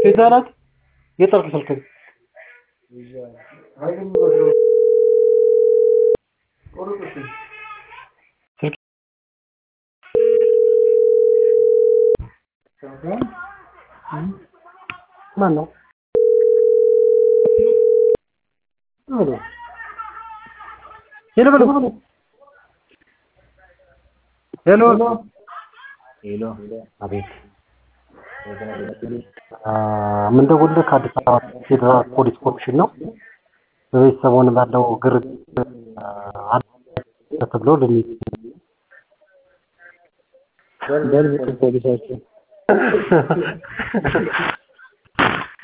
ቤዛ ናት። የጠርክ ስልክ ስልክ ማን ነው? ሄሎ በለው ሄሎ ሄሎ አቤት የምንደውልልህ ከአዲስ አበባ ፌዴራል ፖሊስ ኮሚሽን ነው። በቤት ሰሞኑን ባለው ግርግር አለ ተብሎ ልንይዝ በል ፖሊሳችን